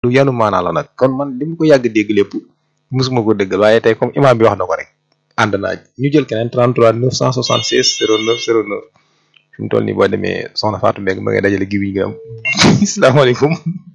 lu yanu maanaa la nag kon man li mu ko yàgg dégg lépp musuma ko déggal waaye tey comme imam bi wax na ko rek ànd naa ñu jël keneen 33 976 09 09 fi mu toll nii boo demee soxna Fatou Mbengue ma ngay dajale gi wiñ nga am asalaamaaleykum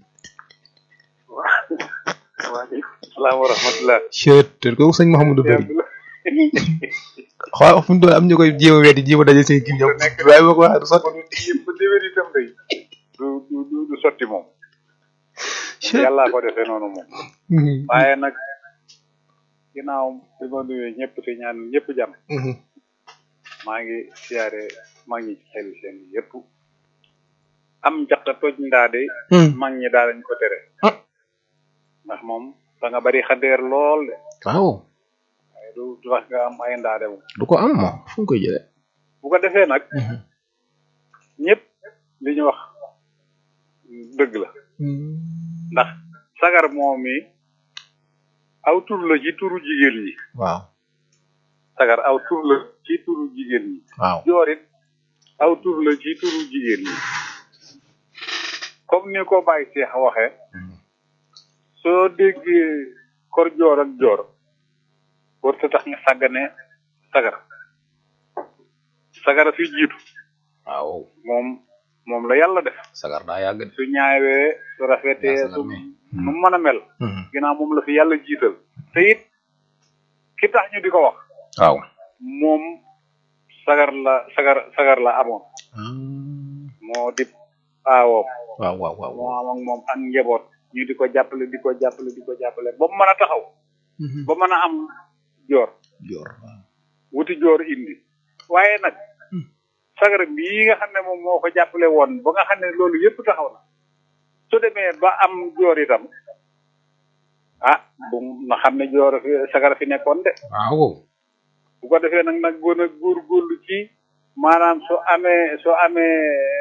waaleykum salaam wa rahmatulah. chet te kooku sëñ Mouhamadou Bari xool fu mu toll am ñu koy jéem a weddi jéem a dajale seen gi ñoom waaye boo ko waxee du sotti yëpp déwén itam day du du du du sotti moom. yàllaa ko defee noonu moom. waaye nag ginnaaw bi ma nuyee ñëpp te ñaan ñëpp jàmm. maa ngi siyaare maa ngi ci xel seen yëpp. am njaxta toj ndaa de. mag ñi daal lañ ko tere. ndax moom da nga bari xadeer lool de. waaw waaye du du tax nga am ay ndaa de moom. du ko am moom fu mu koy jëlee bu ko defee nag. ñëpp li ñu wax dëgg la. ndax sagar moom mi aw tur la ci turu jigéen ñi. waaw sagar aw tur la ci turu jigéen ñi. waaw joorit aw tur la ci turu jigéen ñi. comme ni ko Baye Cheikh waxee. soo déggee kor joor ak joor war ta tax nga sàggane sagar sagara fi jiitu waaw moom moom la yàlla def sagar daa yàgg de su ñaawee su rafetee sagar su mi. nu mën a mel ginnaaw moom la fi yàlla jiital te it ki tax ñu di ko wax waaw moom sagar la sagar sagar la amoon moo di aawoom waaw waaw waaw moo am ak moom ak njaboot ñu di ko jàppale di ko jàppale di ko jàppale ba mu mën a taxaw ba mën a am joor joor wuti joor indi waaye nag sagar bii nga xam ne moom moo ko jàppale woon ba nga xam ne loolu yëpp taxaw na su demee ba am joor itam ah bu na xam ne joor fi sagar fi nekkoon de waaw bu ko defee nag nag gën a góorgóorlu ci maanaam su amee su amee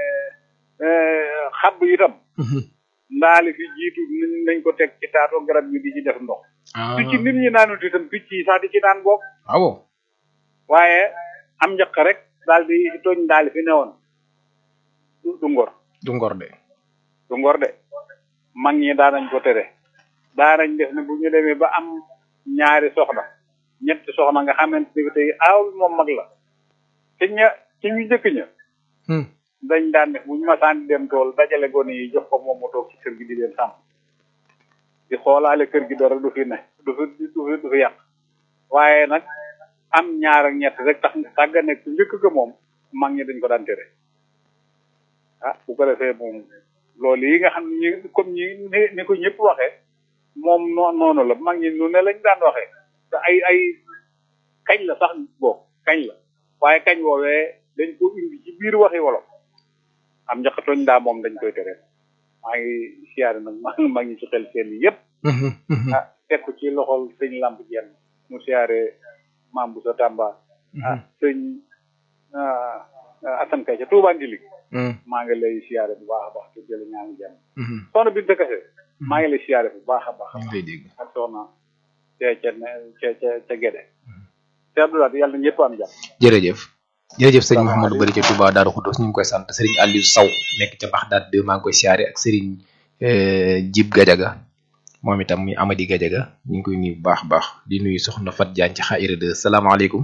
xabb itam ndaali fi jiitu nañ nañ ko teg ci taatu garab yi di ci def ndox picc nit ñi naanut itam picc yi sax di ci naan boog waaw waaye am njëkk rek daal di tooñ ndaali fi newoon du du ngor du ngor de du ngor de mag ñi daanañ ko tere daanañ def ne bu ñu demee ba am ñaari soxna ñetti soxna nga xamante ni tey aaw bi moom mag la ci ña ci ñu jëkk ña dañ daan def bu ñu masaan di dem tool dajale gone yi jox ko moom mu toog ci kër gi di leen sàmm di xoolaale kër gi dara du fi ne du fi du fi du fi yàq waaye nag am ñaar ak ñett rek tax tàggane ku njëkk ko moom mag ñi dañ ko daan tere ah bu ko defee moom loolu yi nga xam ne ñi comme ñi ni ni ko ñëpp waxee moom noo noonu la mag ñi nu ne lañ daan waxee te ay ay kañ la sax boo kañ la waaye kañ woowee dañ ko indi ci biir waxi wolof am njaqatoñ daa moom dañ koy tere maa ngi siyaare nag maa maa ngi ci xel seen yi yëpp ah teg ko ci loxol sëñ lamp jenn mu siyaare maam bu sa tàmba ah sëñ Assane Kay ca Touba Ndili maa ngi lay siyaare bu baax a baax te jële ñaa ngi jàmm soxna Binta Kase maa ngi lay siyaare bu baax a baax a ñu baax lay dégg ak soxna ca ca ca ca ca Gede te Abdoulaye yàlla na ñëpp am jàmm jërëjëf jërëjëf sëriñ Mouhamadou Bari ca Touba Daaru Xuddoos ñu ngi koy sant sëriñ Aliou Saw nekk ca Baxdaad 2 maa ngi koy siyaare ak sëriñ Jib Gajaga moom itam muy Amady Gajaga ñu ngi koy nuyu bu baax a baax di nuyu soxna Fat Diagne ci Xaïra 2 salaamaaleykum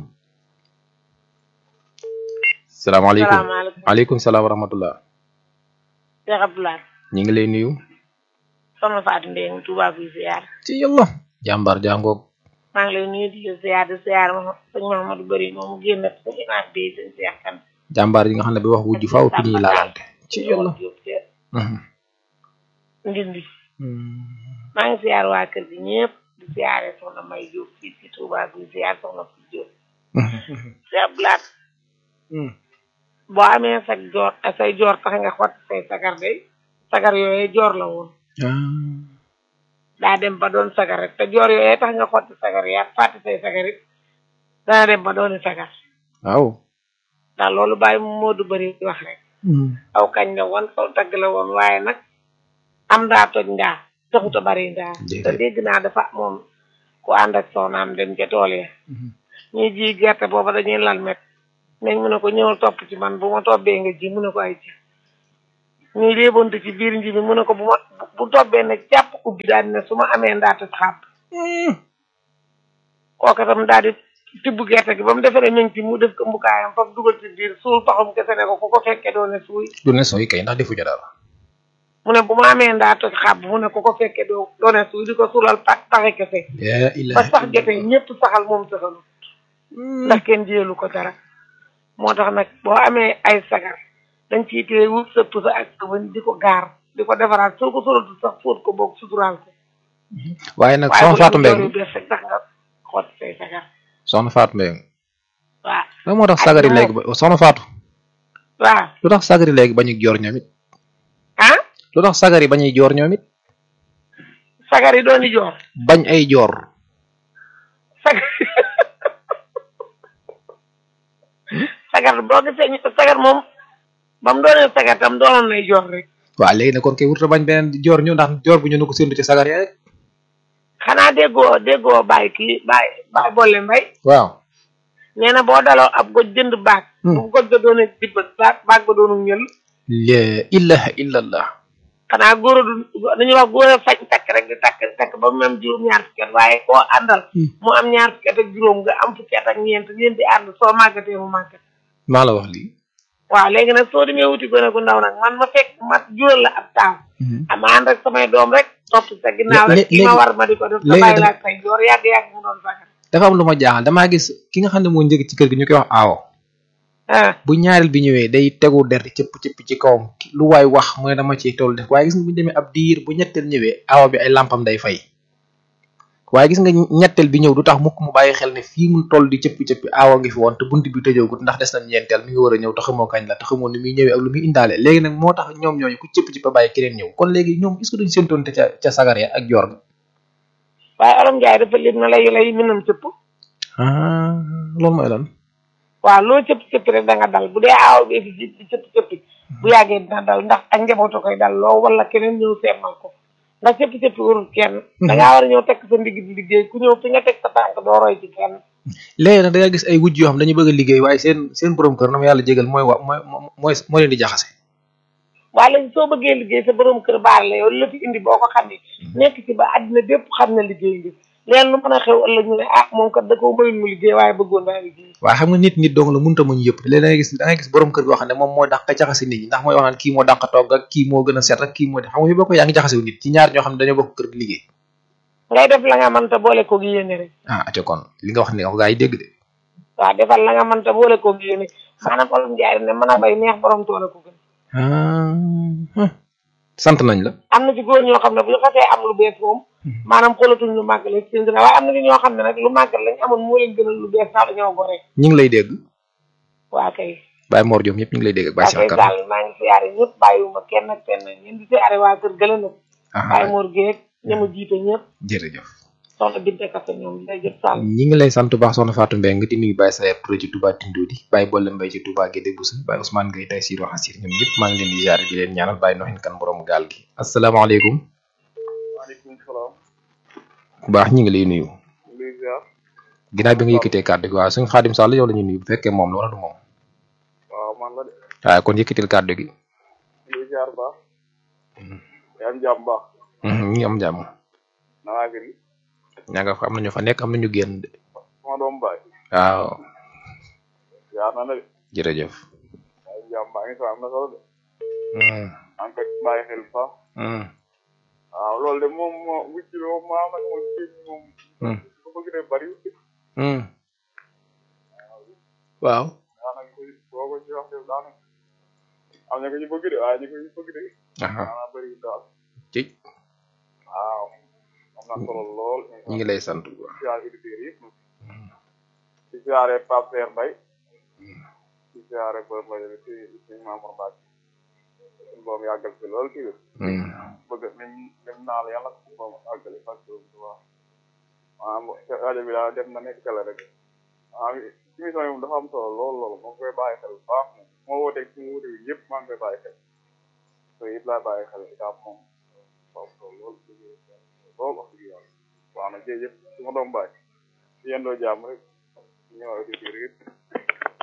salaamaaleykum salaamaaleykum aleykum salaam wa rahmatullah Cheikh Abdoulaye ñu ngi lay nuyu soxna Fatou Ndeye Touba bi ziar ci yàlla jàmbaar jàngoog maa ngi lay nuyu di la ziar di ziar ma sëñ Mahamadou Bari moom mu génn sa ginnaaw bi sëñ Cheikh kan jàmbaar yi nga xam ne bi wax wujj faaw fi ñuy laalante ci yàlla ndindi maa ngi ziar waa kër gi ñëpp di ziare soxna May Diop fii ci Touba bi ziar soxna Fou Diop Cheikh Abdoulaye boo amee sa joor say joor tax nga xott say sagar day sagar yooyu joor la woon daa dem ba doon sagar rek te joor yooyu tax nga xotti sagar yaa fàtte say sagar it dana dem ba dooni sagar waaw ndax loolu bàyyi moo du bëri wax rek aw kañ la woon aw tagg la woon waaye nag am daa toj ndaa taxut a bari ndaa te dégg naa dafa moom ku ànd ak soxnaam dem ca tool ya ñuy ji gerte booba dañuy lal met nañ mu ne ko ñëwal topp ci man bu ma tobbee nga ji mu ne ko ay ci ñuy léebonte ci biir nji bi mu ne ko bu ma bu tobbee ne jàpp ubbi daal di ne su ma amee ndaata xàpp kooka tam daal di tibb gerte gi ba mu defee ne ñu ngi ci mu def ko mbukaayam foofu dugal ci biir suul paxum kese ne ko ku ko fekkee doo ne suuy du ne sooy kay ndax defu ca dara mu ne bu ma amee ndaata xàpp mu ne ku ko fekkee doo doo ne suuy di ko suulal pa paxe kese yaa ba ilaha sax jotee ñëpp saxal moom saxalu ndax kenn jéelu ko dara moo tax nag boo amee ay sagar dañ ciy téye wut sa pusa ak sa wëñ di ko gaar di ko defaraat soo ko solatul sax fóot ko boog suturaal ko waaye nag waaye soxna bu Fatou la Mbengue mu bees rek tax nga xoot say sagar soxna Fatou Mbengue waaw lan moo tax sagari moom. léegi ba soxna Fatou waaw lu tax sagari léegi bañuy joor ñoom it ah lu tax sagari bañuy joor ñoom it sagar yi dooni joor bañ ay joor sagar sagar boo gisee ñu sagar moom ba mu doonee sagar tam doonoon nay joor rek waaw léegi nag kon kay wurta bañ beneen joor ñu ndax joor bu ñu nu ko séntu ci sagar ya rek xanaa déggoo déggoo bàyyi kii bàyyi bàyyi boole mbay waaw nee na boo daloo ab goj jënd baag Hmm. bu goj ba doone dibbat baag baag ba doonu ñël la ilaha illallah xanaa góor a du dañuy wax góor a fañ takk rek di takk di takk ba mu am juróom ñaar fukki at waaye koo àndal Hmm. mu am ñaar fukki at ak juróom nga am fukki at ak ñeent ngeen di ànd soo màggatee mu màggat maa la wax lii waaw léegi nag soo demee wuti gone gu ndaw nag man ma fekk ma jural la ab taaw ama ànd ak samay doom rek topp sa ginnaaw Lé- rek ki ma léegi- war ma di ko def sa léegi bàyyi da- laa say joor yàgg-yàgg mu doon sagar dafa am lu ma jaaxal damaa gis ki nga xam ne moo njëkk ci kër gi ñu koy wax aawo ah bu ñaareel bi ñëwee day tegu der di cëpp cëpp ci kawam lu waay wax mu ne dama ciy toll def waaye gis nga bu ñu demee ab diir bu ñetteel ñëwee aawa bi ay lampam day fay waaye gis nga ñetteel bi ñëw du tax mukk mu bàyyi xel ne fii mu toll di cëppi cëppi aawa ngi fi woon te bunt bi tëjoogut ndax des na ñeenteel mi ngi war a ñëw te xamoo kañ la te xamoo ni muy ñëwee ak lu muy indaale léegi nag moo tax ñoom ñooñu ku cëpp ci ba bàyyi keneen ñëw kon léegi ñoom est-ce que duñ séentoon te ca ca sagar ya ak joor ga waaye Olof Njaay dafa lim na lay lay minam cëpp ah loolu mooy lan waaw loo cëpp cëpp rek da nga dal bu dee aaw bi fi di cëpp cëppi bu yàggee dina dal ndax ak njabootu koy dal loo wala keneen ñëw seemal ko ndax cëpp cëppi warul kenn da ngaa war a ñëw teg sa ndigg di liggéey ku ñëw fi nga teg sa tànk doo roy ci kenn léegi nag da nga gis ay wujj yoo xam dañu bëgg a liggéey waaye seen seen borom kër na ma yàlla jégal mooy wa mooy mooy moo leen di jaxase waaye léegi soo bëggee liggéey sa borom kër baal la yow la fi indi boo ko xamee nekk ci ba àddina bépp xam na liggéey ngi leen lu mën a xew ëllëg ñu ne ah moom kat da ko mayul mu liggéey waaye bëggoon daa liggéey waaye xam nga nit nit dong la mënta muñ yëpp léegi da ngay gis da ngay gis borom kër goo xam ne moom moo dàq jaxase nit ñi ndax mooy wax naan kii moo dàq togg ak kii moo gën a set ak kii moo def xam nga fi boo ko yaa ngi jaxasewu nit ci ñaar ñoo xam ne dañoo bokk kër gi liggéey ngay def la nga mënta boole ko gi yéene rek ah aco kon li nga wax ne wax gaa yi dégg de waaw defal la nga mënta boole ko gi yéene maanaam Olof Njaay ne mën a bay neex borom toole ko gën ah sant nañ la am na ci góor ñoo xam ne bu ñu xasee am lu bees moom maanaam xoolatuñ lu màgg la seen gën waaye am na ci ñoo xam ne nag lu màggal lañ amoon moo leen gënal lu bees sax dañoo gore ñu ngi lay dégg waa kay Baye Mor Diop ñëpp ñu ngi lay dégg ak Baye waa Cheikh kay Kane daal maa ngi siyaare ñëpp bàyyiwuma kenn ak kenn ñeen di siyaare waa kër gële nag Baye ah Mor Guèye ñamu jiite ñëpp jërëjëf soxna Binte Kase ñoom day jëf sàll ñi ngi lay sant bu baax soxna Fatou Mbengue di nuyu Baye Sayer Touré ci Touba Tindodi Baye Bolle Mbaye ci Touba Guédé Boussa Baye Ousmane Gueye tey Siro Xasir ñoom ñëpp maa ngi leen di ziare di leen ñaanal Baye Noxin kan borom gaal gi asalaamaaleykum waaleykum salaam. bu baax ñi ngi lay nuyu luy ziar. ginnaaw bi nga yëkkatee kàddu gi waaw suñu xaadim Sall yow la ñuy nuyu bu fekkee moom la wala du moom waaw man la de. waaye kon yëkkatil kàddu gi luy ziar baax. yaa am jàmm baax. ñu ngi am jàmm na waa kër gi. ñaa nga fa am nañu fa nekk am nañu génn de sama doom baay. waaw ziar na la de. jërëjëf yaa am jàmm baa ngi fa am na solo de. Hmm, en fait bàyyi xel bu baax. hmm, waaw loolu de moom moo wucc bi moom maa nag moom kii moom. hmm, ko bëgg de bari. hmm. waaw daanaka ko boo ko ci wax de daanaka. am na ko ñu bëgg de waaye ñu ko ñu bëgg de. aha daanaka bëri daal. ci waaw. am na solo lool. ñu ngi lay sant bu baax ziar auditeurs yëpp. di ziare Pape Seer Mbaye. di ziare Boy Mbaye bi ci ci Mamour Mbacke. suñu boom yàggal fi lool ci Hmm, bëgg lim lim naa la yàlla suñu boom àggale parce que waaw. maanaam rajo bi daal dem na nekk télé rek. waaw émission yi moom dafa am solo lool lool moo koy bàyyi xel bu baax moom. moo wooteeg suñu wuute yi yëpp maa ngi koy bàyyi xel. te it laa bàyyi xel daal moom. waaw solo lool lool wax dëgg yàlla. waaw nag jërëjëf su ma doom bàyyi. yendoo jàmm rek. ñëw auditeurs yëpp.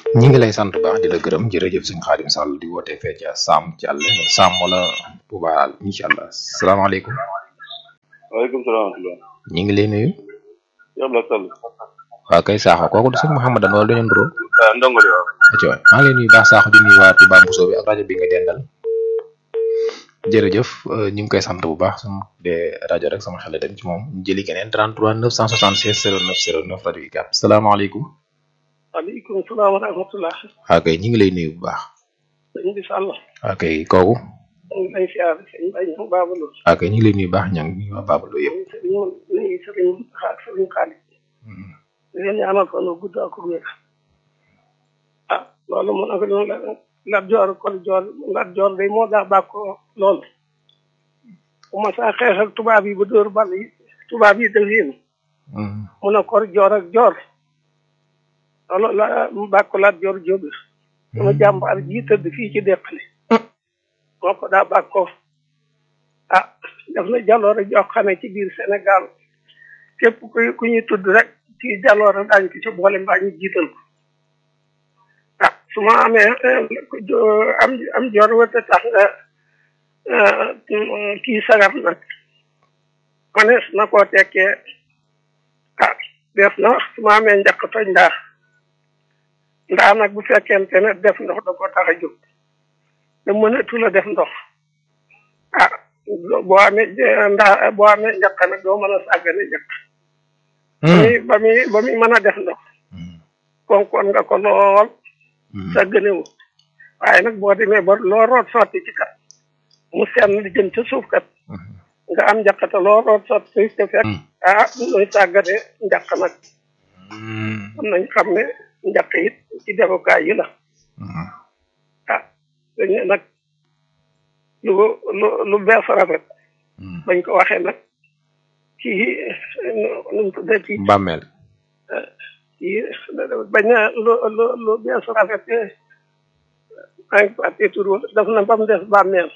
ñi ngi lay sant baax di la gërëm jërëjëf sëñ Xaadim Sall di woote fee ca Sam ci àll Sam wala Touba incha allah salaamaaleykum. waaleykum salaam wa rahmatulah. ñi ngi lay nuyu. yow la Sall. waaw kay Sakho kooku du sëñ Mouhamadan wala dañu nduro. ah ndongo li waaw. atiwa maa ngi lay nuyu baax Sakho di nuyu waa Touba Mousso bi ak rajo bi nga dendal. jërëjëf ñu ngi koy sant bu baax su de rajo rek sama xel dem ci moom ñu jëli keneen 33 976 09 09 rajo yi gàpp salaamaaleykum. waaleykum salaam wa rahmatulah. waaw kay ñu ngi lay nuyu bu baax. sëñ bi Sall. waaw kay kooku. ñu ngi lay siyaar sëñ Baye Niang Babalu. waaw kay ñu ngi lay nuyu baax ña ngi waa Babalu yëpp. ñu sëriñ ñu ngi sëriñ ak sëriñ Xaalis. di leen ñaanal fan wu gudd ak wér. ah loolu moo nag noonu la Lat Joor kon Joor Lat Joor day moo daa bàkkoo loolu. bu ma saa xeexal tubaab yi ba dóor bal yi tubaab yi def yéen. mu ne kor joor ak joor. loolu la bàkko Lat Joor Jóob la. sama jàmbaar ji tëdd fii ci deqale. moo ko daa bàkkoo. ah def na jaloore joo xamee ci biir Sénégal képp ku ku ñuy tudd rek ci jaloore daañu ko ci boole mbaa ñu jiital ko. ah su ma amee am am joor wata tax nga kii sagar nag manees na koo tekkee ah def na wax su ma amee njaq toj ndaa ndaa nag bu fekkente ne def ndox da ko tax a jóg da mënatu la def ndox ah boo amee ndaa boo amee njaq nag doo mën a sàggane njaq ba muy ba muy mën a def ndox konkoon nga ko lool sàgganewu waaye nag boo demee ba loo root sotti ci kat mu senn li jëm ca suuf kat nga am njaqata loo root sotti te fekk ah nuy sàggane njaq nag am nañ xam ne njaq it ci defukaay yi la ah dañu nag lu lu lu bees rafet bañ ko waxee nag ci nu mu tuddee ci bàmmeel ci bañ na lu lu lu bees rafet maa ngi fàtte tur daf na ba mu des bàmmeel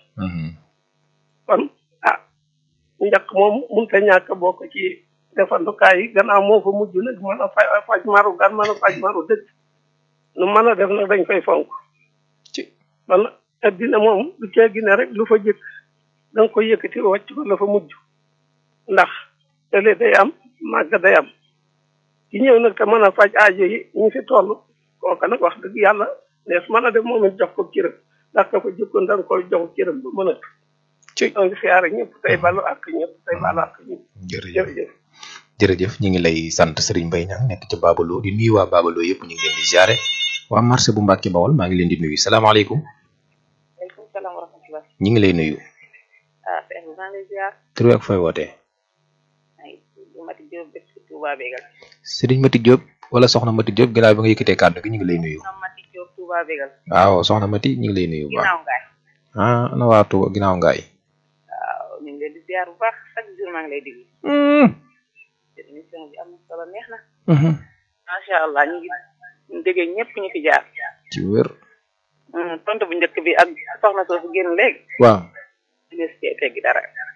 kon ah njaq moom mënut a ñàkk bokk ci defandukaay yi gannaaw moo fa mujj nag mën a faj faj maru gan mën a faj maru dëkk nu mën a def nag dañ koy fonk ci kon addina moom du cee gine rek lu fa jëkk da nga koy yëkkati wàcc ko la fa mujj ndax tële day am màgg day am ci ñëw nag te mën a faj aajo yi ñu fi toll kooka nag wax dëgg yàlla nees mën a def moom it jox ko cërëm ndax ka fa jëkkoon da nga koy jox cërëm ba mën a ci donc siyaare ñëpp tey balu ak ñëpp tey balu ak ñëpp jërëjëf jërëjëf jërëjëf ñu ngi lay sant Serigne Mbaye Niang nekk ca Babaloo di nuyu waa Babaloo yëpp ñu ngi leen di ziare waa marché bu Mbàkke Bawol maa ngi leen di nuyu salaamaaleykum waaleykum salaam wa rahmatulah. ñu ngi lay nuyu ah sëñ bi maa ngi lay ziar. tur bi ak fooy wootee ay Mati Diop dëkk ci Touba Bégal. Serigne Mati Diop wala soxna Mati Diop gannaaw bi nga yëkkatee kàddu gi ñu ngi lay nuyu Soxna Mati Diop Touba Bégal. waaw soxna Mati ñu ngi lay nuyu bu baax ginnaaw ngaay. ah ana waa Touba ginnaaw ngaay waaw ñu ngi leen di ziar bu baax chaque jour maa ngi lay déglu. te émission bi am na solo neex na. macha allah ñu ngi déggee ñëpp ñu fi jaar. ci wér Hmm, tontu bu njëkk bi ak soxna soosu génn léegi. waaw des cee teggi dara.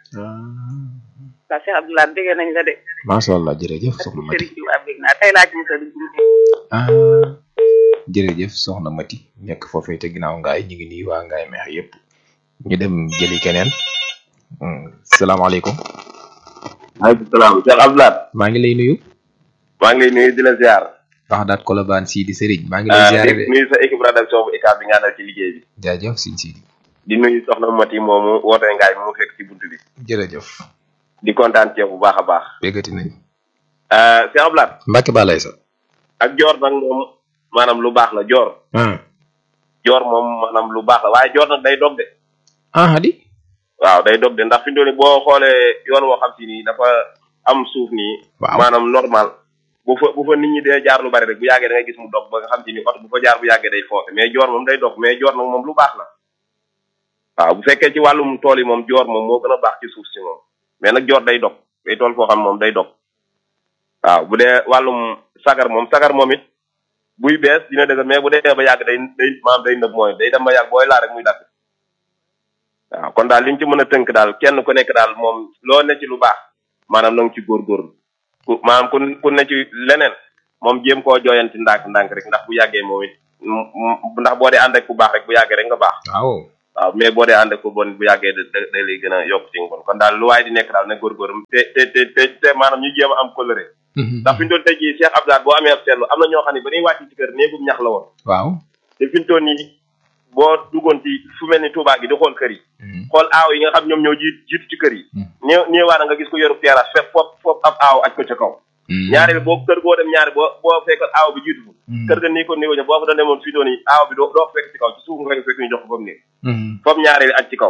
waaw Cheikh Abdoulaye déggee nañ la de. macha allah jërëjëf soxna Mati Serigne Touba bég naa tey laa ci mos a dugg. ah jërëjëf soxna Mati nekk foofee te ginnaaw ngaay ñu ngi nuyu waa ngaay meex yëpp ñu dem jëli keneen Hmm, salaamaaleykum maaleykum salaam Cheikh Abdoulaye. maa ngi lay nuyu maa ngi lay nuyu di la ziar. wax daat Colobane sii di Serigne maa ngi lay ziare di de nuyu sa équipe rédaction bu ICAB bi nga àndal ci liggéey bi. jaajëf Sine Sidi di nuyu soxna Mati moomu woote ngaay mu fekk ci buntu bi. jërëjëf di kontaan ci yow bu baax a baax. béggati nañ Cheikh Abdoulaye. Mbacke ba lay sa ak joor nag moom maanaam lu baax la joor. ah joor moom maanaam lu baax la waaye joor nag day dog de. ah di waaw day dog de ndax fi mu toll nii boo xoolee yoon woo xam si nii dafa am suuf nii. waaw maanaam normal. bu fa bu fa nit ñi dee jaar lu bari rek bu yàggee da ngay gis mu dog ba nga xam si ni oto bu fa jaar bu yàggee day foncé mais joor moom day dog mais joor nag moom lu baax la. waaw bu fekkee ci wàllum tool yi moom joor moom moo gën a baax ci suuf si moom mais nag joor day dog day tool foo xam moom day dog waaw bu dee wàllum sagar moom sagar moom it buy bees dina dëgër mais bu dee ba yàgg day day maanaam day nëb mooy day dem ba yàgg booy laa rek muy dagg waaw kon daal li ñu ci mën a tënk daal kenn ku nekk daal moom loo ne ci lu baax maanaam na nga ci góorgóorlu ku maanaam ku ku ne ci leneen moom jéem koo jooyanti ndànk ndànk rek ndax bu yàggee moom it mu- mu- ndax boo dee ànd ak ku baax rek bu yàggee rek nga baax waaw waaw mais boo dee ànd ak ku bon bu yàggee da da da lay gën a yokk ci bon kon daal lu waaye di nekk daal na góorgóorlu te te te te te maanaam ñu jéem a am coloré ndax fi ñu doon tey jii Cheikh Abdoulaye boo amee ab seetlu am na ñoo xam ne ba ñuy wàcc ci kër néegum ñax la woon waaw te fi ñu toll nii boo duggoon ci fu mel ni Touba gi di xool kër yi xool aaw yi nga xam ñoom ñoo jiit jiitu ci kër yi néew néewaana nga gis ko yoru terrasse fekk foofu foofu ab aaw aj ko ca kaw ñaari bi boo kër goo dem ñaari boo boo fekk aaw bi jiitu kër ga nii ko nii ko boo fa doon demoon fii doon yi aaw bi doo doo fekk ci kaw ci suuf nga fekk ñu jox ko ba mu néeg foofu ñaari bi aj ci kaw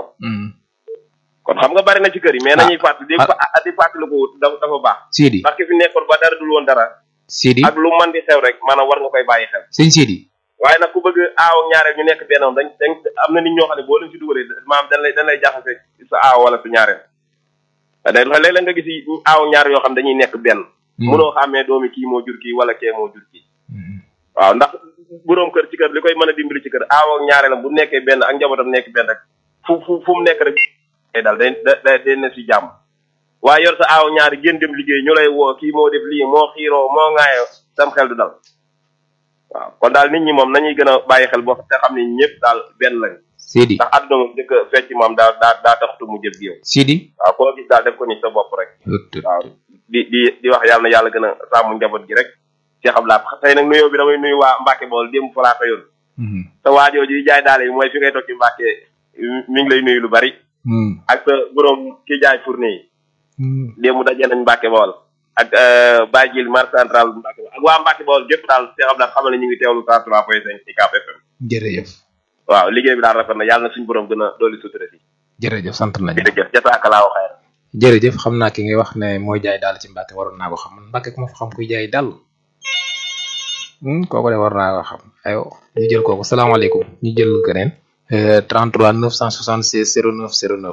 kon xam nga bari na ci kër yi mais nañuy fàttali di fa di fàttali ko dafa dafa baax Sidi parce que fi nekkoon ba dara dul woon dara Sidi ak lu man di xew rek maanaam war nga koy bàyyi xel sëñ Sidi waaye nag ku bëgg aaw ak ñaareel ñu nekk benn dañ dañ am na nit ñoo xam ne boo leen ci dugalee maanaam dañ lay dañ lay jaxase sa aaw wala sa ñaareel te day léeg-léeg nga gis aaw ak ñaar yoo xam dañuy nekk benn mënoo xàmmee doomi kii moo jur kii wala kee moo jur kii waaw ndax boroom kër ci kër li koy mën a dimbali ci kër aaw ak ñaareelam bu nekkee benn ak njabootam nekk benn rek fu fu fu mu nekk rek day dal day day day ne si jàmm waaye yor sa aaw ñaari génn dem liggéey ñu lay woo kii moo def lii moo xiiroo moo ŋaayoo sam xel du dal waaw kon daal nit ñi moom nañuy gën a bàyyi xel boo te xam ne ñëpp daal benn lañ Sidi ndax àdduna moom dëkk fecc moom daa daa daa taxtu mu jëf gi yow Sidi waaw koo gis daal def ko ni sa bopp rek waaw di di di wax yàlla na yàlla gën a sàmm njaboot gi rek ci xam laa tey nag nuyoo bi damay nuyu waa Mbacke bool démb fa laa xëyoon sa waajoo ji jaay daal yi mooy fi ngay toog ci Mbacke mi ngi lay nuyu lu bari ak sa borom ki jaay fourni yi démb dajee nañ Mbacke bool ak Baye Jil mar central Mbacke bool ak waa Mbacke bool gépp daal ci xam laa xamal ne ñu ngi teewlu 103 point 5 ci Cap FM jërëjëf waaw liggéey bi daal rafet na yàlla na suñu borom gën a dooli sutura si jërëjëf sant nañu jërëjëf jasakalaaw xayr jërëjëf xam naa ki ngay wax ne mooy jaay daal ci Mbàkke waroon naa ko xam man Mbàkke ku ma fa xam kuy jaay dàll kooku de war naa ko xam ayo ñu jël kooku salaamaaleykum ñu jël keneen 33 976 09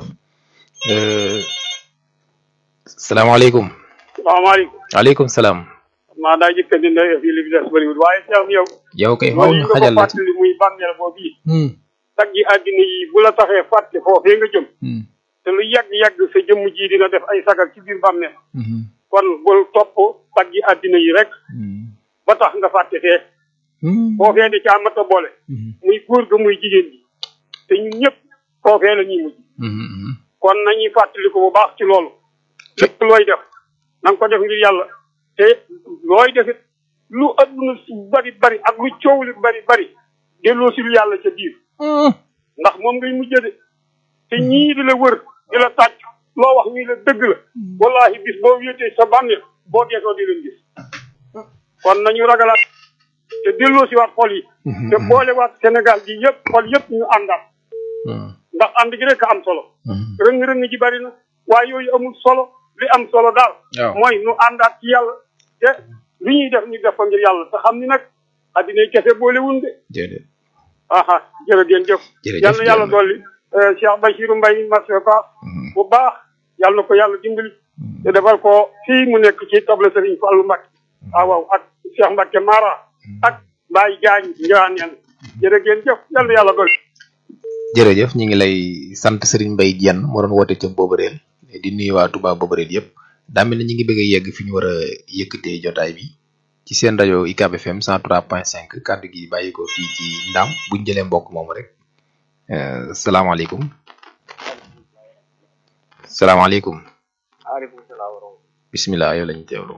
09 salaamaaleykum salaamaaleykum waaleykum salaam maa daa jëkka di ndey fii li bi des bëriwul waaye Cheikh yow yow kay faw ñu xajal la ci fàttali muy bàmmeel boobu yi tag yi àddina yi bu la taxee fàtte foofee nga jëm te lu yàgg-yàgg sa jëmm ji dina def ay sagar ci biir bàmmeel kon bul topp tag yi àddina yi rek ba tax nga fàtte fee foofee da caa mat a boole muy góor ga muy jigéen ji te ñun ñëpp foofee la ñuy mujj kon nañuy fàttali ko bu baax ci loolu lépp looy def na nga ko def ngir yàlla te looy defit lu adduna si bari bari ak lu coow li bari bari delloo si lu yàlla ca biir ndax moom ngay mujjë de te ñii di la wër di la tàcc loo wax ñii la dëgg la wallahi bis boo wéetee sa bàmmeel boo geesoo di leen gis kon nañu ragalaat te delloo si waat xol yi te boole waat Sénégal gi yëpp xol yëpp ñu àndaat ndax ànd gi rek a am solo rëng-rëng ji bari na waaye yooyu amul solo li am solo daal mooy nu àndaat ci yàlla te li ñuy def ñu def ko ngir yàlla te xam ni nag addinay kese boolewun de aha jërë ngeen jëf yal na yàlla dolli Cheikh Bachirou Mbaye marché Fass bu baax yal na ko yàlla dimbali te defal ko fii mu nekk ci table Serigne Fallou Mbacke waaw waaw ak Cheikh Mbacke Mara ak Baye Diagne Ndiraneen jërë ngeen jëf yal na yàlla dolli jërëjëf ñu ngi lay sant Serigne Mbaye Diène moo doon woote ca Bobareel di nuyu waa Touba Bobareel yëpp daa mel ni ñu ngi bëgg a yegg fi ñu war a yëkkatee jotaay bi ci seen rajo UCAB FM 103.5 kàddu gi bàyyi ko fii ci Ndam buñ jëlee mbokk moomu rek salaamaaleykum salaamaaleykum. waaleykum salaam. bisimilah yow lañu teewlu.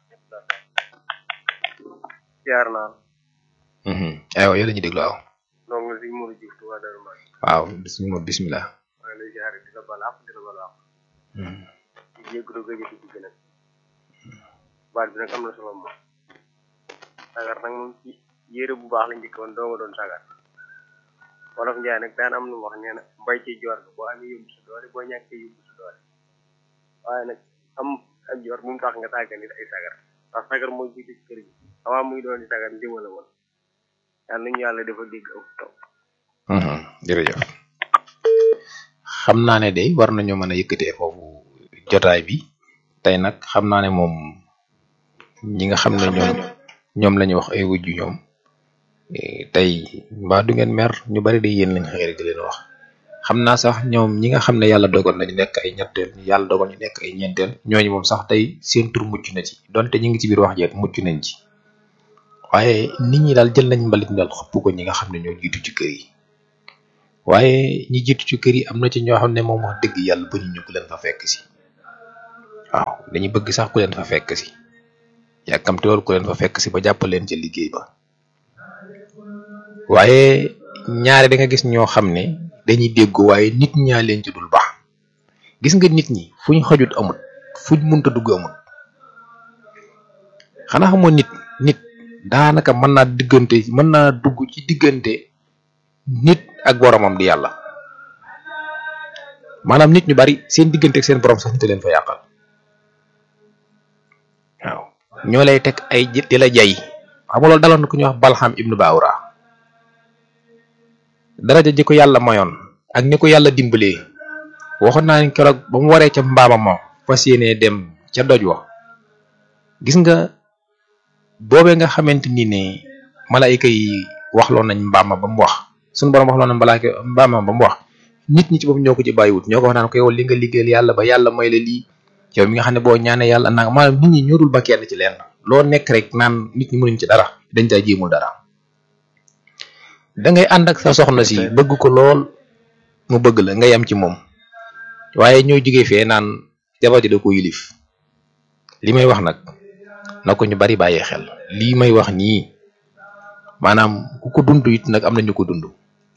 ziar naa. aywa yow la ñuy déglu waaw. donc si Mourou Diouf Touba Darou Mbaye. waaw bisimilah bisimilah. maa ngi lay ziar di la balaax di la balaax. di jégalu gëj a dugg nag. baat bi nag am na solo moom. sagar nag moom ci yére bu baax lañ njëkk woon doo nga doon sagar. wolof Njaay nag daan am lu mu wax nee na mbay ci joor ga boo amee yóbbu sa doole boo ñàkkee yóbbu sa doole. waaye nag am ak joor bu mu tax nga tàggal nit ay sagar ndax sagar mooy jiite ci kër gi avant muy doon di sagar ndima la woon yal nañu yàlla dafa dégg aw taw jërëjëf xam naa ne de war nañoo mën a yëkkatee foofu jotaay bi tey nag xam naa ne moom ñi nga xam ne ñoom ñoom la ñu wax ay wujju ñoom tey mbaa du ngeen mer ñu bari de yéen lañ xëy rek di leen wax xam naa sax ñoom ñi nga xam ne yàlla dogal nañu nekk ay ñetteel yàlla dogal ñu nekk ay ñeenteel ñooñu moom sax tey seen tur mucc na ci donte ñu ngi ci biir wax jeet mucc nañ ci waaye nit ñi daal jël nañ mbalit mi daal xëpp ko ñi nga xam ne ñoo jiitu ci kër yi waaye ñi jiitu ci kër yi am na ci ñoo xam ne moom wax dëgg yàlla ba ñu ñu ku leen fa fekk si waaw dañuy bëgg sax ku leen fa fekk si yàkkamte loolu ku leen fa fekk si ba jàppal leen ca liggéey ba waaye ñaare da nga gis ñoo xam ne dañuy dégg waaye nit ñaa leen ci dul baax gis nga nit ñi fu ñu xajut amut fuñ munta dugg amut xanaa xamoo nit nit daanaka mën naa diggante mën naa dugg ci diggante nit ak boromam di yàlla maanaam nit ñu bari seen diggante ak seen borom sax nit a leen fa yàqal waaw ñoo lay teg ay di la jay xam nga loolu daloon na ku ñuy wax Balxam ibnu Baawra daraja ji ko yàlla mayoon ak ni ko yàlla dimbalee waxoon naa ni keroog ba mu waree ca mbaama ma fas yéenee dem ca doj wa gis nga boobee nga xamante ni ne malaayika yi waxloon nañ mbaama ba mu wax suñu borom waxloon nañ malaayika mbaama ba mu wax nit ñi ci bopp ñoo ko ci bàyyiwut ñoo ko wax naan ko yow li nga liggéeyal yàlla ba yàlla may la lii yow mi nga xam ne boo ñaanee yàlla nanga maanaam nit ñi ñorul ba kenn ci leen loo nekk rek naan nit ñi mënuñ ci dara dañ caa jéemul dara da ngay ànd ak sa soxna si bëgg ko lool mu bëgg la nga yam ci moom waaye ñoo jógee fee naan jabar ji da ko yilif li may wax nag na ko ñu bari bàyyee xel lii may wax nii maanaam ku ko dund it nag am na ñu ko dund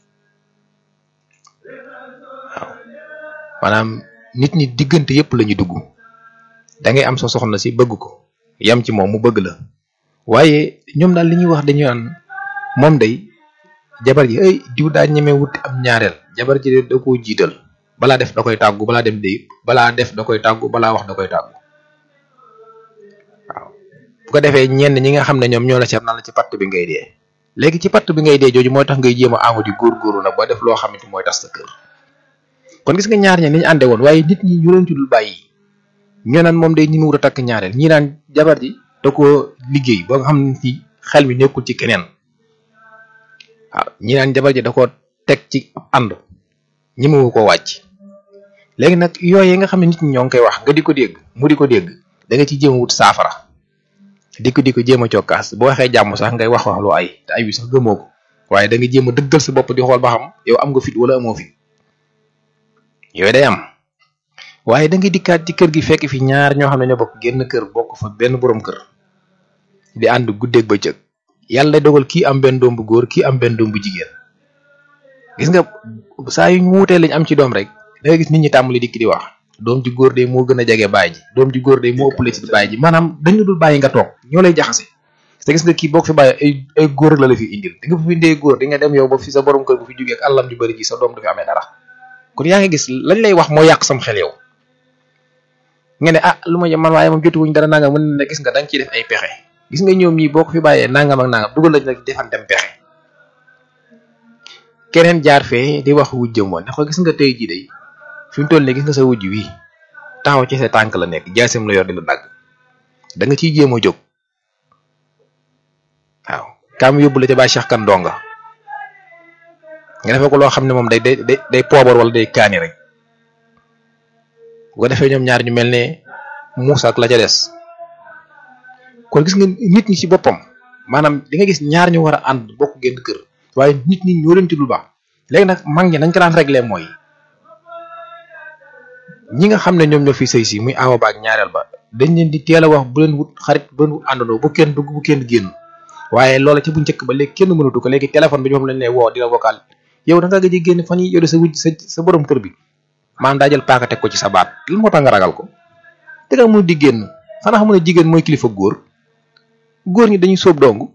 waaw maanaam nit ñi diggante yépp la ñu dugg da ngay am sa soxna si bëgg ko yam ci moom mu bëgg la waaye ñoom daal li ñuy wax dañu naan moom day jabar ji ay diw daa ñeme wuti am ñaareel jabar ji de da koo jiital balaa def da koy tàggu balaa dem de balaa def da koy tàggu balaa wax da koy tàggu waaw bu ko defee ñenn ñi nga xam ne ñoom ñoo la seet na la ci patt bi ngay dee léegi ci patt bi ngay dee jooju mooy tax ngay jéem a amu di góorgóorlu nag ba def loo xamante mooy tas sa kër kon gis nga ñaar ña ni ñu ànde woon waaye nit ñi ñu leen ci dul bàyyi ñoo naan moom day ñi mu wut a takk ñaareel ñii naan jabar ji da koo liggéey ba nga xam ne ci xel mi nekkul ci keneen waaw ñi naan jabar ji da koo teg ci ànd ñi mu ko wàcc léegi nag yooyu nga xam ne nit ñi ñoo ngi koy wax nga di ko dégg mu di ko dégg da nga ci jéem a wut saafara di ko di ko jéem a cokkaas boo waxee jàmm sax ngay wax wax lu ay te ay wi sax gëmoo ko waaye da nga jéem a dëggal sa bopp di xool ba xam yow am nga fit wala amoo fit yooyu day am waaye da nga dikkaat ci kër gi fekk fi ñaar ñoo xam ne ñoo bokk génn kër bokk fa benn borom kër di ànd guddeeg bëccëg yàlla dogal kii am benn doom bu góor kii am benn doom bu jigéen gis nga saa yu ñu wuutee lañ am ci doom rek da nga gis nit ñi tàmbali dikk di wax doom ji góor de moo gën a jege baay ji doom ji góor de moo ëppale ci baay ji maanaam dañu dul bàyyi nga toog ñoo lay jaxase te gis nga kii boo ko fi bàyyi ay ay góor la la fi indil di nga fi indee góor di nga dem yow ba fi sa borom kër bu fi jógee ak àllam ju bëri ji sa doom du fi amee dara kon yaa ngi gis lañ lay wax moo yàq sam xel yow nga ne ah lu ma man waaye moom jotuwuñ dara nangam mën na gis nga da nga ciy def ay pexe gis nga ñoom ñii boo ko fi bàyyee nangam ak nangam dugal lañ nag defan dem pexe keneen jaar fee di wax wujjam woon ne ko gis nga tey jii day fi mu toll nii gis nga sa wujj wi taxaw ci sa tànk la nekk jaasim la yor di la dagg da nga ciy jéem a jóg waaw kaam yóbbu la ca bàyyi Cheikh kan donga nga defee ko loo xam ne moom day day day day poobar wala day kaani rek bu ko defee ñoom ñaar ñu mel ne Muusa ak la ca des kon gis nga nit ñi ci boppam maanaam di nga gis ñaar ñu war a ànd bokk génn kër waaye nit ñi ñoo leen ci lu baax léegi nag mag ñi nañ ko daan réglé mooy ñi nga xam ne ñoom ñoo fi sëy si muy awa ba ak ñaareel ba dañ leen di teel a wax bu leen wut xarit bu leen wut àndandoo bu kenn dugg bu kenn génn waaye loola ca bu njëkk ba léegi kenn mënatu ko léegi téléphone bi ñoom lañ lay woo di la vocal yow da nga gëj a génn fan yi yow sa wujj sa sa borom kër bi maanaam daa jël paaka teg ko ci sa baat lan moo tax nga ragal ko te nga mun di génn xanaa xam ne jigéen mooy kilifa góor góor ñi dañuy sóob dong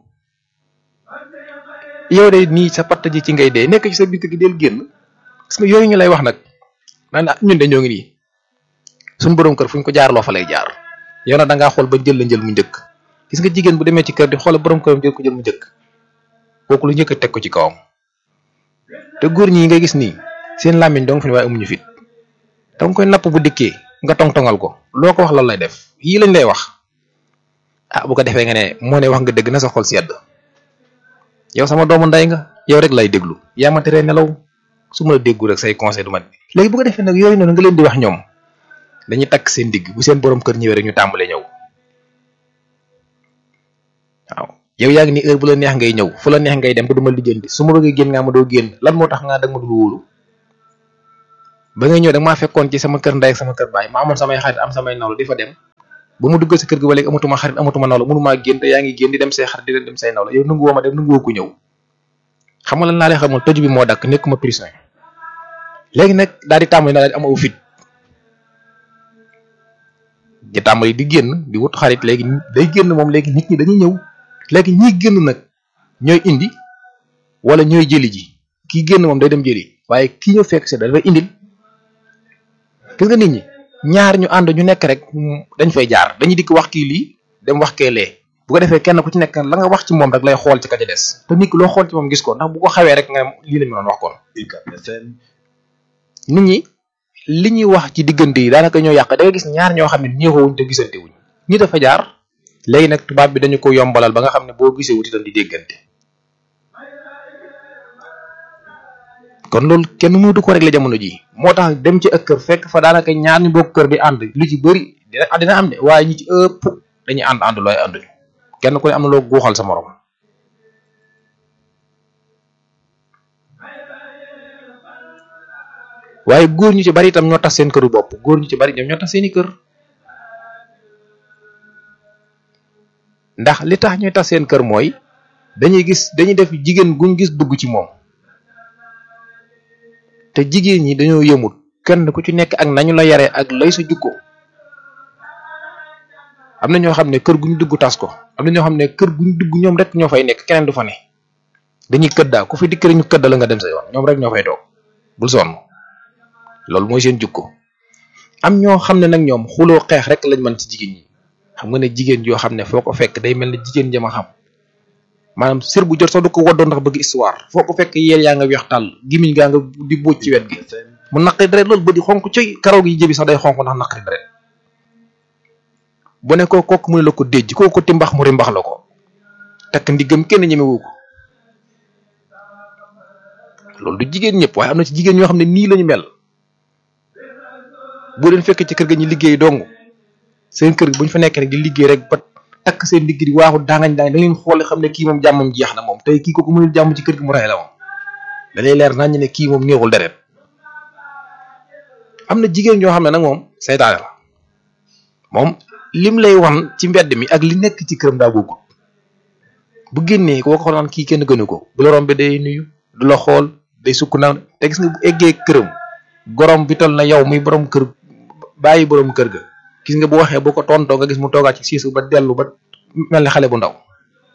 yow de nii sa patt ji ci ngay dee nekk ci sa biir gi del génn parce que yooyu ñu lay wax nag naan ñun de ñoo ngi nii suñu borom kër fu ñu ko jaarloo fa lay jaar yow nag da ngaa xool ba jël la njël mu njëkk gis nga jigéen bu demee ci kër di xool borom këram jël ko jël mu njëkk kooku lu njëkk a teg ko ci kawam te góor ñi nga gis nii seen làmmiñ dong fi ne waaye amuñu fit da nga koy napp bu dikkee nga tong-tongal ko loo ko wax lan lay def yii lañ lay wax ah bu ko defee nga ne moo ne wax nga dëgg na sa xol sedd yow sama doomu nday nga yow rek lay déglu yaa ma teree nelaw su ma la déggu rek say conseil du ma léegi bu ko defee nag yooyu noonu nga leen di wax ñoom dañuy takk seen digg bu seen borom kër ñëwee rek ñu tàmbalee ñëw waaw yow yaa ngi ni heure bu la neex ngay ñëw fu la neex ngay dem te du ma lijjanti su ma bëggee génn nga ma doo génn lan moo tax nga dag ma dul wóolu ba ngay ñëw da maa fekkoon ci sama kër ndey ak sama kër baay ma amoon samay xarit am samay nawlu di fa dem ba mu duggal sa kër gi ba léegi amatuma xarit amatuma nawlu mënumaa génn te yaa ngi génn di dem say xarit di leen dem say nawlu yow nangu woo ma dem nangu woo ku ñëw xam nga lan laa lay xamal tëju bi moo dakk nekkuma prison léegi nag daal di tàmbali daal di am aw fit di tàmbali di génn di wut xarit léegi day génn moom léegi nit ñi dañuy ñëw léegi ñiy génn nag ñooy indi wala ñooy jëli ji kii génn moom day dem jëli waaye kii ñëw fekk si dafay indil gis nga nit ñi ñaar ñu ànd ñu nekk rek dañ fay jaar dañuy dikk wax kii lii dem wax kee lee bu ko defee kenn ku ci nekk la nga wax ci moom rek lay xool ci ka ca des te nit ki loo xool ci moom gis ko ndax bu ko xawee rek nga lii la ñu doon wax kon nit ñi li ñuy wax ci diggante yi daanaka ñoo yàq da nga gis ñaar ñoo xam ne ñeexoowuñ te gisante wuñ ñi dafa jaar léegi nag tubaab bi dañu ko yombalal ba nga xam ne boo gisee wut itam di déggante kon loolu kenn mënatu ko régler jamono ji moo tax dem ci ak kër fekk fa daanaka ñaar ñu bokk kër di ànd lu ci bëri dina dina am de waaye ñi ci ëpp dañuy ànd ànd looy ànduñu kenn ku ne am na loo guuxal sa morom waaye góor ñu ci bari itam ñoo tax seen këru bopp góor ñu ci bari ñoom ñoo tax seeni kër ndax li tax ñuy tax seen kër mooy dañuy gis dañuy def jigéen guñ gis dugg ci moom te jigéen ñi dañoo yëmut kenn ku ci nekk ak nañu la yare ak lay sa jukko am na ñoo xam ne kër guñ dugg tas ko am na ñoo xam ne kër guñ dugg ñoom rek ñoo fay nekk keneen du fa ne dañuy këddaa ku fi dikk rek ñu këdda la nga dem sa yoon ñoom rek ñoo fay toog bul sonn loolu mooy seen jukko am ñoo xam ne nag ñoom xuloo xeex rek lañ mën ci jigéen ñi xam nga ne jigéen yoo xam ne foo ko fekk day mel ne jigéen jama xam maanaam sër bu jot sax du ko waddoo ndax bëgg histoire foo ko fekk yeel yaa nga weex tàll gimiñ gaa nga di bóoj ci wet gi mu naqari deret loolu ba di xonk coy karaw gi jëbi sax day xonk ndax naqari deret bu ne ko kooku mu ne la ko déjj kooku timbax mu rimbax la ko takk ndiggam kenn ñemewu ko loolu du jigéen ñëpp waaye am na ci jigéen ñoo xam ne nii lañu mel boo leen fekk ci kër ga ñu liggéey dong seen kër bu ñu fa nekk rek di liggéey rek ba takk seen digg di waaxu dangañ dangañ da ngeen xoole xam ne kii moom jàmmam jeex na moom tey kii kooku mënul jàmm ci kër gi mu ray la moom da lay leer nañ ne kii moom néexul deret am na jigéen ñoo xam ne nag moom saytaane la moom lim lay wan ci mbedd mi ak li nekk ci këram daa bokkul bu génnee koo ko naan kii kenn gënu ko bu la rombe day nuyu du la xool day sukk naan te gis nga bu eggee këram gorom bi tol na yow muy borom kër bàyyi borom kër ga gis nga bu waxee boo ko tontoo nga gis mu toogaat ci siisu ba dellu ba mel ne xale bu ndaw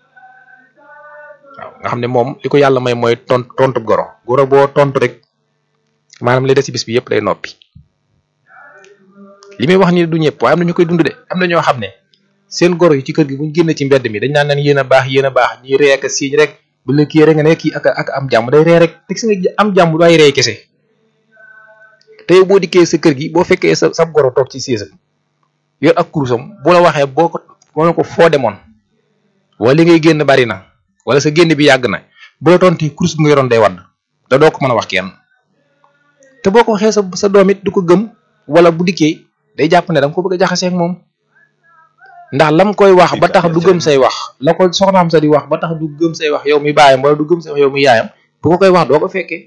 waaw nga xam ne moom li ko yàlla may mooy tont tontu goro goro boo tontu rek maanaam lay des ci bis bi yëpp day noppi li muy wax ni du ñëpp waaye am na ñu koy dund de am na ñoo xam ne seen goro yi ci kër gi buñ génn ci mbedd mi dañ naan leen yéen a baax yéen a baax ñuy ree ak siiñ rek bu la kii rek nga ne kii ak ak am jàmm day ree rek te gis nga am jàmm du ay ree kese te yow boo dikkee sa kër gi boo fekkee sa sa goro toog ci siisam yor ak kurusam bu la waxee boo ko boo ne ko foo demoon wala li ngay génn bari na wala sa génn bi yàgg na bu la tonti kurus bi nga yoroon day wadd te doo ko mën a wax kenn te boo ko waxee sa sa doom it du ko gëm wala bu dikkee day jàpp ne da nga ko bëgg a jaxasee ak moom ndax lam koy wax ba tax du gëm say wax la ko soxnaam sa di wax ba tax du gëm say wax yow mi baayam wala du gëm say wax yow mi yaayam bu ko koy wax doo ko fekkee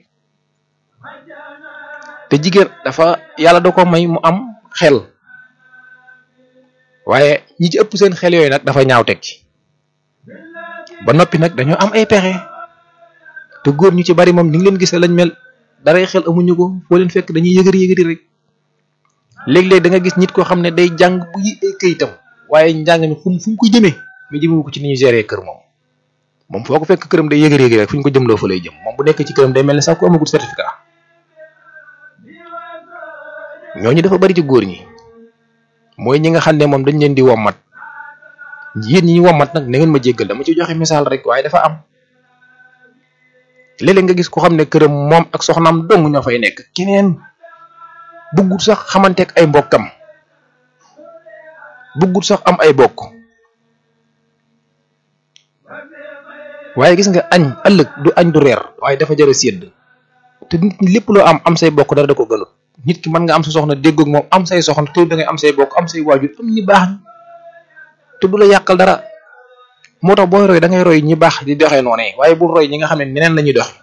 te jigéen dafa yàlla da ko may mu am xel waaye ñi ci ëpp seen xel yooyu nag dafa ñaaw teg ci ba noppi nag dañoo am ay pexe te góor ñu ci bari moom ni ngi leen gisee lañ mel daray xel amuñu ko foo leen fekk dañuy yëgëri yëgëri rek léeg-léeg da nga gis nit koo xam ne day jàng bu yi ay këyitam waaye njàng mi fu fu mu ko jëmee mi jëmewu ko ci ni ñu gérer kër moom moom foo ko fekk këram day yëgëri yëgëri rek fu ñu ko jëmloo fa lay jëm moom bu nekk ci këram day mel ne sax ku amagut certificat ñooñu dafa bari ci góor ñi mooy ñi nga xam ne moom dañ leen di wommat yéen ñi wommat nag na ngeen ma jéggal dama ci joxe misaal rek waaye dafa am léeg-léeg nga gis ko xam ne këram moom ak soxnaam dong ñoo fay nekk keneen bëggut sax xamanteek ay mbokkam bëggut sax am ay bokk waaye gis nga añ ëllëg du añ du reer waaye dafa jëre sédd te nit ñi lépp loo am am say bokk dara da ko gënut nit ki mën nga am sa soxna déggoog moom am say soxna te da ngay am say bokk am say waajur am ni baax te du la yàqal dara moo tax booy roy da ngay roy ñi baax di doxee noonu waaye bul roy ñi nga xam ne neneen la ñuy doxe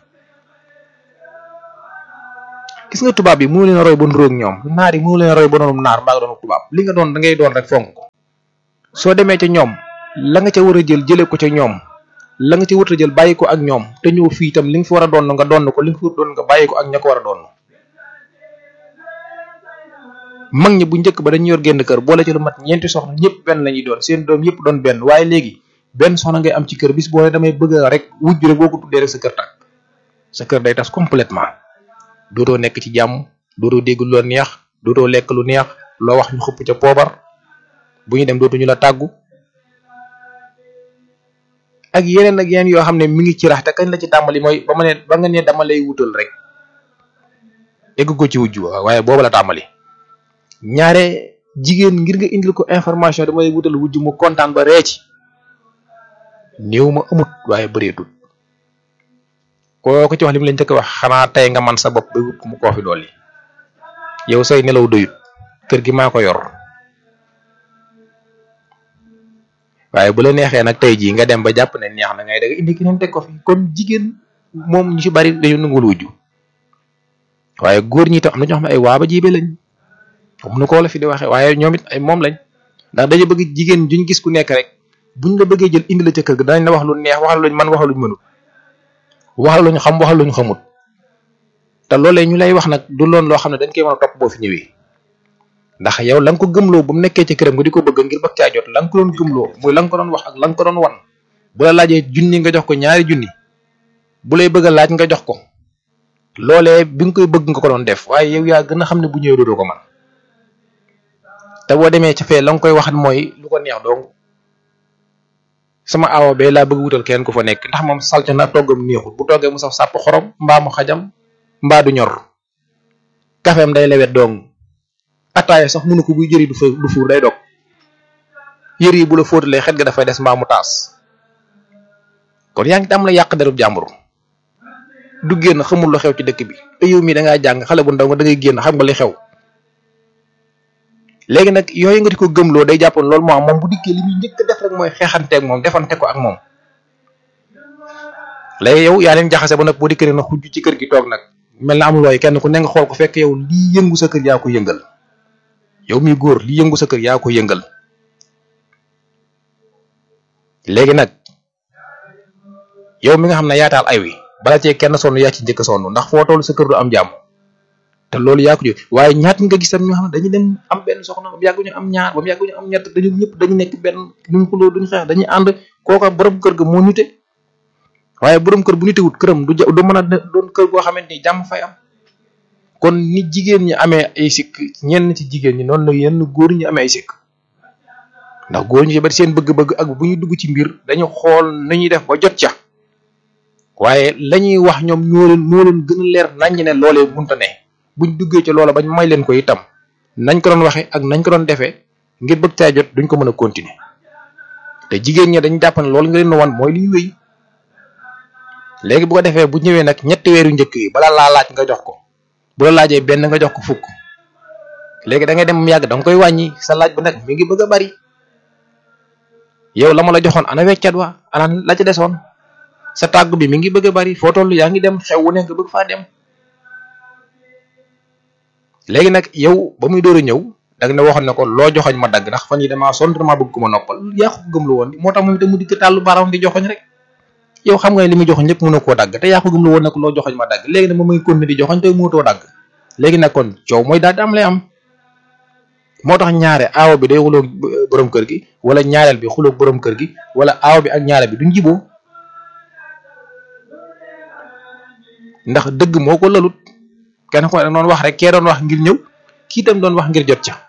gis nga tubaab yi mënu leen roy ba nuróog ñoom naar yi mënu leen roy ba doonum naar mbaa nga doon tubaab li nga doon da ngay doon rek fonk ko soo demee ca ñoom la nga ca war a jël jëlee ko ca ñoom la nga ca war a jël bàyyi ko ak ñoom te ñëw fii itam li nga fi war a doon nga doon ko li nga fi war a doon nga bàyyi ko ak ña ko war a doon mag ñi bu njëkk ba dañu yor génn kër boole ci lu mat ñeenti soxna ñëpp benn la ñuy doon seen doom yëpp doon benn waaye léegi benn soxna ngay am ci kër bis boo ne damay bëgg rek wujj rek boo ko tuddee rek sa kër tàkk sa kër day tas complètement dootoo nekk ci jàmm dootoo dégg lu la neex dootoo lekk lu neex loo wax ñu xupp ca poobar bu ñu dem dootuñu la tàggu ak yeneen ak yeneen yoo xam ne mi ngi ci rax te kañ la ci tàmbali mooy ba ma ne ba nga ne dama lay wutal rek egg ko ci wujj waaye booba la tàmbali ñaare jigéen ngir nga indil ko information dama lay wutal wujj mu kontaan ba ree ci néew ma amut waaye bëreetut koo ko ci wax li mu leen njëkk wax xanaa tey nga man sa bopp ba wut mu koo fi dolli yow say nelaw doyut kër gi maa ko yor waaye bu la neexee nag tey jii nga dem ba jàpp ne neex na ngay da nga indi keneen teg ko fi kon jigéen moom ñu ci bari dañu nangul wujju waaye góor ñi tam am na ñoo xam ne ay waaba jibe lañ comme nu ko la fi di waxee waaye ñoom it ay moom lañ ndax dañu bëgg jigéen juñ gis ku nekk rek buñ la bëggee jël indi la ca kër ga danañ la wax lu neex waxal luñ man waxal luñ mënut waxal luñ xam waxal luñ xamut te loolee ñu lay wax nag du loon loo xam ne dañ koy mën a topp boo fi ñëwee ndax yow la nga ko gëmloo bu mu nekkee ci këram nga di ko bëgg ngir bëgg caa jot la nga ko doon gëmloo muy la nga ko doon wax ak la nga ko doon wan bu la laajee junni nga jox ko ñaari junni bu lay bëgg a laaj nga jox ko loolee bi nga koy bëgg nga ko doon def waaye yow yaa gën a xam ne bu ñëwee dootoo ko man te boo demee ca fee la nga koy waxat mooy lu ko neex donc sama awo bee laa bëgg wutal kenn ku fa nekk ndax moom salte na toggam neexul bu toggee mu saf sàpp xorom mbaa mu xajam mbaa du ñor kafeem day lewet dong ataaya sax mënu ko buy jëri du fa du fuur day dog yër yi bu la fóotalee xet ga dafay des mbaa mu taas kon yaa ngi tam la yàq derub jàmbur du génn xamul lu xew ci dëkk bi te yow mii da ngaa jàng xale bu ndaw nga da ngay génn xam nga li xew léegi nag yooyu nga di ko gëmloo day jàppoon loolu moo am moom bu dikkee li muy njëkk def rek mooy xeexanteeg moom defante ko ak moom léegi yow yaa leen jaxase ba nag boo dikkee na xujj ci kër gi toog nag mel na amul looy kenn ku ne nga xool ko fekk yow lii yëngu sa kër yaa ko yëngal yow mi góor lii yëngu sa kër yaa ko yëngal léegi nag yow mi nga xam ne yaataal ay wi bala cee kenn sonn yaa ci njëkk sonn ndax foo toll sa kër du am jàmm te loolu yaa ko jóg waaye ñaat nga gis tam ñoo xam ne dañuy dem am benn soxna ba mu yàgg ñu am ñaar ba mu yàgg ñu am ñett dañu ñëpp dañu nekk benn duñ xuloo duñ xeex dañuy ànd kooka borom kër ga moo nite waaye borom kër bu nitewut këram du du mën a doon kër goo xamante ni jàmm fay am kon ni jigéen ñi amee ay sikk ñenn ci jigéen ñi noonu la yenn góor ñi amee ay sikk ndax góor ñi ci bari seen bëgg-bëgg ak bu ñu dugg ci mbir dañu xool nañuy def ba jot ca waaye lañuy wax ñoom ñoo leen moo leen gën a leer naññ ne loolee munta ne buñ duggee ci loola bañ may leen ko itam nañ ko doon waxee ak nañ ko doon defee ngir bëgg caa jot duñ ko mën a continuer te jigéen ñi dañ jàpp ne loolu nga leen wan mooy liy wéy léegi bu ko defee bu ñëwee nag ñetti weeru njëkk yi bala laa laaj nga jox ko bu la laajee benn nga jox ko fukk léegi da ngay dem mu yàgg da nga koy wàññi sa laaj ba nag mi ngi bëgg a bari yow la ma la joxoon ana weccat wa ana la ca desoon sa tàggu bi mi ngi bëgg a bari foo toll yaa ngi dem xew wu ne nga bëgg faa dem léegi nag yow ba muy door a ñëw da nga ne waxoon ne ko loo joxoñ ma dagg ndax fan yi damaa sonn damaa bëgg ko ma noppal yaa ko gëm lu woon moo tax moom itam mu dikk tàllu baaraam di joxoñ rek yow xam nga ne li muy joxoñ lépp mënu koo dagg te yaa ko gëm lu woon ne ko loo joxoñ ma dagg léegi nag moom muy continuer di joxoñ te mënutoo dagg léegi nag kon coow mooy daal di am lay am moo tax ñaare aawo bi day xuloog borom kër gi wala ñaareel bi xuloog borom kër gi wala aawo bi ak ñaareel bi duñ jiboo ndax dëgg moo ko lalut kenn ko doon wax rek kee doon wax ngir ñëw kii tam doon wax ngir jot ca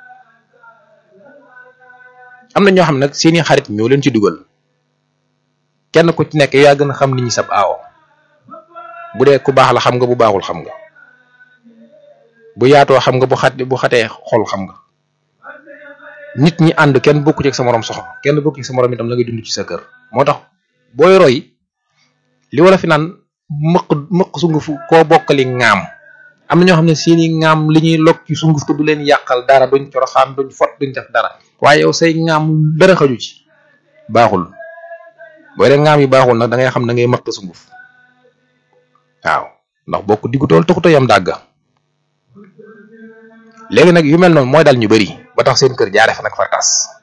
am na ñoo xam nag seeni xarit ñoo leen ci dugal kenn ku ci nekk yaa gën a xam nit ñi sab aawo bu dee ku baax la xam nga bu baaxul xam nga bu yaatoo xam nga bu xat bu xatee xol xam nga nit ñi ànd kenn bokku ci ak sa morom soxla kenn bokku ci sa morom itam la ngay dund ci sa kër moo tax booy roy li wala fi naan mëq mëq sunguf koo bokkali ŋaam am na ñoo xam ne seeni ŋaam li ñuy lokk ci sunguf te du leen yàqal dara duñ coroxaan duñ fot duñ def dara waaye yow say ŋaam dara xaju ci baaxul boo dee ngaam yi baaxul nag da ngay xam da ngay matt sunguf waaw ndax bokk diggu tool taxut a yam dàgga léegi nag yu mel noonu mooy dal ñu bari ba tax seen kër jaare fa nag far tas